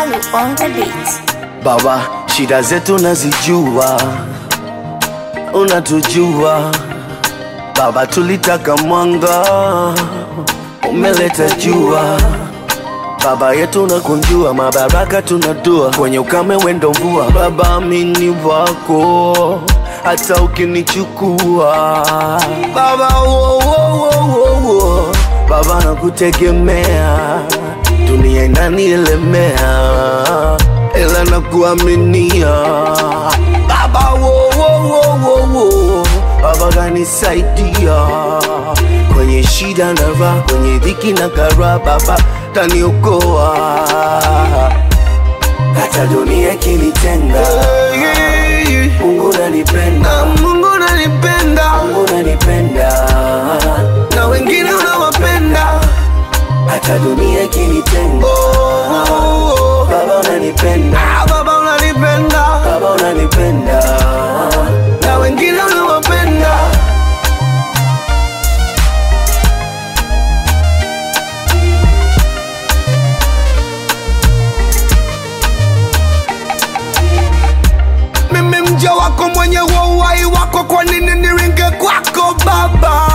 Malu on the beat. Baba, shida zetu nazijua, unatujua Baba, tulitaka mwanga, umeleta jua. Baba yetu nakunjua, mabaraka tunadua, kwenye ukame wendo mvua. Baba, mini wako hata ukinichukua Baba, wo, wo, wo, wo, wo. Baba nakutegemea, dunia inanielemea, ila nakuaminia Baba, wo, wo, wo, wo, wo. Baba kanisaidia kwenye shida na raha, kwenye dhiki na kara, Baba taniokoa hata dunia ikinitenga. Mungu nanipenda, Mungu nanipenda, Mungu nanipenda, na wengine unawapenda hata dunia ikinitenga. Baba unanipenda, Baba unanipenda, Baba unanipenda, na wengine unawapenda mimi mja wako mwenye wa uhai wako, kwa nini niringe kwako Baba?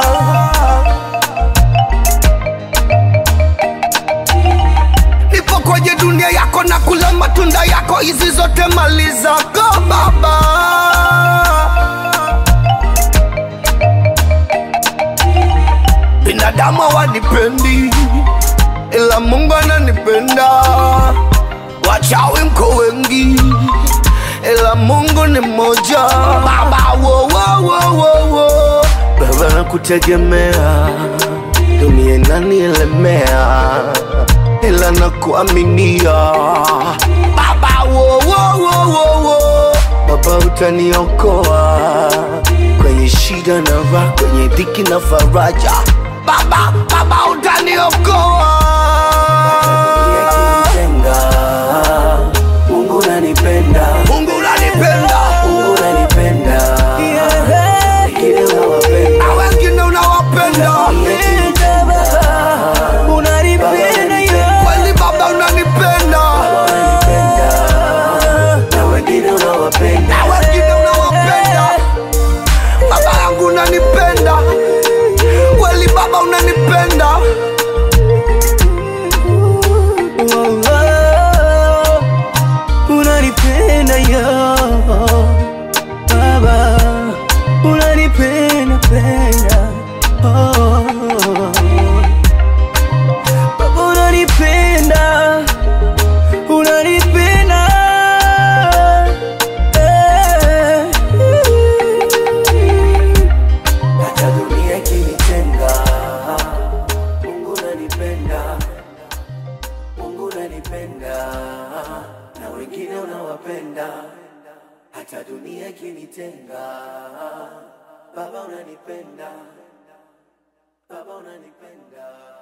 Nipo kwenye dunia yako na kula matunda yako, hizi zote mali zako Baba. Binadamu hawanipendi, ila Mungu ananipenda. Wachawi mko wengi, ila Mungu ni mmoja. Baba, wo, wo, wo, wo, wo. Baba nakutegemea, dunia inanielemea, ila nakuaminia. Baba, wo, wo, wo, wo, wo. Baba utaniokoa kwenye shida na raha, kwenye dhiki na faraja. Baba, Baba utaniokoa Mungu unanipenda, Mungu unanipenda, Mungu unanipenda, wengine unawapenda, na wengine unawapenda. Kweli Baba unanipenda, na wengine unawapenda, na wengine unawapenda. Baba yangu unanipenda, kweli Baba unanipenda. unanipenda yo baba unanipenda penda oh. baba unanipenda unanipenda eh. hata dunia ikinitenga, Mungu unanipenda, Mungu unanipenda, na wengine unawapenda, hata dunia ikinitenga, Baba unanipenda, Baba unanipenda.